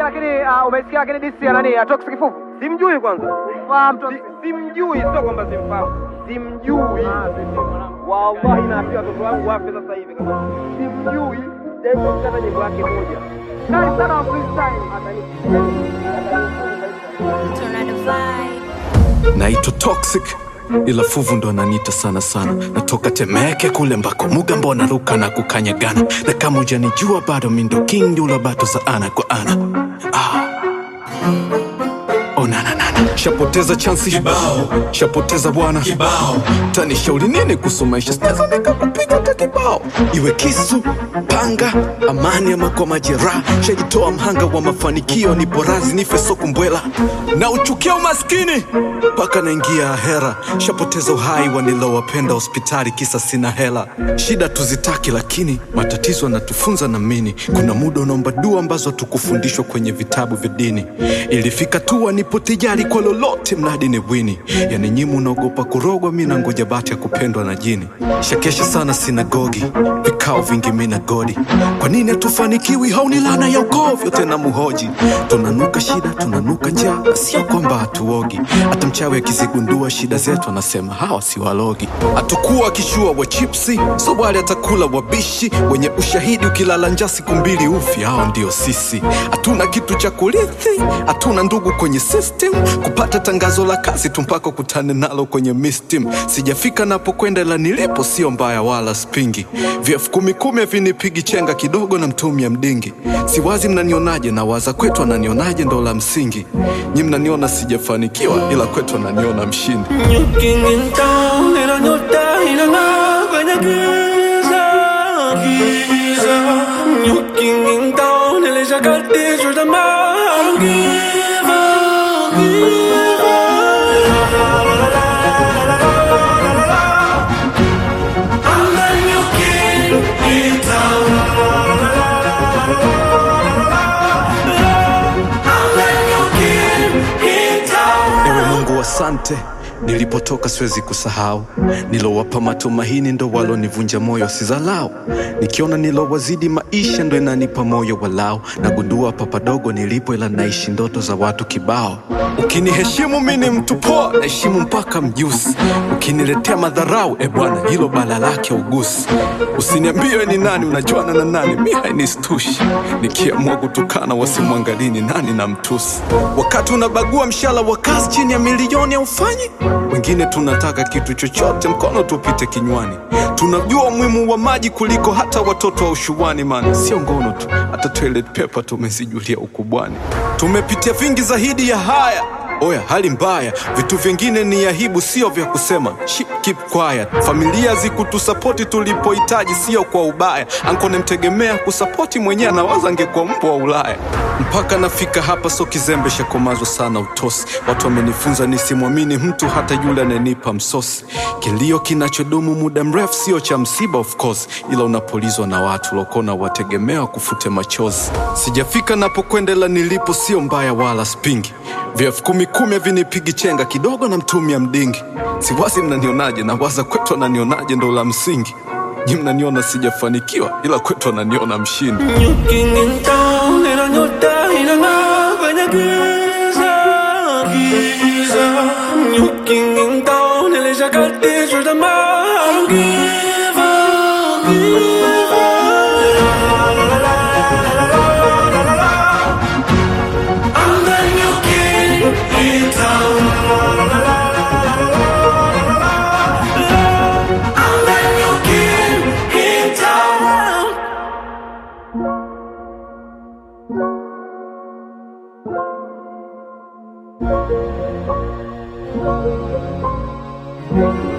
lakini uh, umesikia lakini disi ya nani? Atox kifufu. Simjui kwanza. Fahamu tu. Si- Simjui, sio kwamba simfahamu. Simjui. Wallahi naambia watoto wangu wafe sasa hivi kama simjui. Japo kata nyimbo yake moja. Kali sana wa freestyle. Tornado vibe. naitwa toxic ila fuvu ndo ananiita sana sana natoka temeke kule mbako mugambo naruka na kukanyagana na kama ujanijua bado mindo king ndula bato za ana kwa ana ah. onananana shapoteza chansi kibao shapoteza bwana kibao tanishauri nini kuhusu maisha sinaweza nikakupiga hata kibao iwe kisu panga amani ama kwa majeraha shajitoa mhanga wa mafanikio ni porazi nife sokumbwela na uchukia umaskini mpaka naingia hera shapoteza uhai wanilowapenda hospitali kisa sina hela shida tuzitaki lakini matatizo yanatufunza na mini kuna muda unaomba dua ambazo hatukufundishwa kwenye vitabu vya dini ilifika tu nipo tijari kwa lolote mradi ni wini yani nyimu unaogopa kurogwa mi nangoja bati ya kupendwa na jini shakesha sana sinagogi vikao vingi mi na godi kwa nini hatufanikiwi hauni lana ya ukovyo tena muhoji tunanuka shida tunanuka njaa na sio kwamba hatuogi hata mchawi akizigundua shida zetu anasema hawa si walogi hatukuwa kishua wa chipsi so wale atakula wabishi wenye ushahidi ukilala njaa siku mbili ufi hao ndio sisi hatuna kitu cha kurithi hatuna ndugu kwenye system kupata tangazo la kazi tu mpaka kutane nalo kwenye mistim sijafika napokwenda ila nilipo sio mbaya wala spingi vyefu kumi kumi vinipigi chenga kidogo na mtumia mdingi siwazi mnanionaje na waza kwetu ananionaje ndo la msingi nyi mnaniona sijafanikiwa ila kwetu ananiona mshindi Looking in town ila nyota inang'aa kwenye giza, giza. Looking in town nilishakatishwa tamaa. I don't give up, give up. I'm the new king in town. I'm the new king in town. ewe mungu asante nilipotoka siwezi kusahau nilowapa matumaini ndo walonivunja moyo sizalau nikiona nilowazidi maisha ndo inanipa moyo walau nagundua papadogo nilipo ila naishi ndoto za watu kibao ukiniheshimu mi ni mtu poa naheshimu mpaka mjusi ukiniletea madharau e bwana hilo bala lake ugusi usiniambie ni nani unajuana na nani mi hainistushi nikiamua kutukana wasimwangalii ni nani na mtusi wakati unabagua mshala wa kazi chini ya milioni aufanyi wengine tunataka kitu chochote mkono tupite kinywani tunajua umuhimu wa maji kuliko hata watoto wa ushuani man sio ngono tu hata toilet paper tumezijulia ukubwani tumepitia vingi zaidi ya haya oya hali mbaya vitu vingine ni aibu sio vya kusema Ship, keep quiet familia zikutusapoti tulipohitaji sio kwa ubaya anko nemtegemea kusapoti mwenyewe anawaza angekuwa mbwa wa ulaya mpaka nafika hapa so kizembe shakomazwa sana utosi watu wamenifunza nisimwamini mtu hata yule ananipa msosi kilio kinachodumu muda mrefu sio cha msiba of course ila unapolizwa na watu lokona wategemea kufute machozi sijafika napokwendela nilipo sio mbaya wala spingi vyefu kumi kumi havinipigi chenga kidogo na mtumia mdingi siwazi mnanionaje na waza kwetu ananionaje ndo la msingi nyi mnaniona sijafanikiwa ila kwetu ananiona mshindi Looking in town ila nyota inang'aa kwenye giza, giza. Looking in town nilishakatishwa tamaa. I don't give up, give up. I'm the new king in town. I'm the new king in town. Thank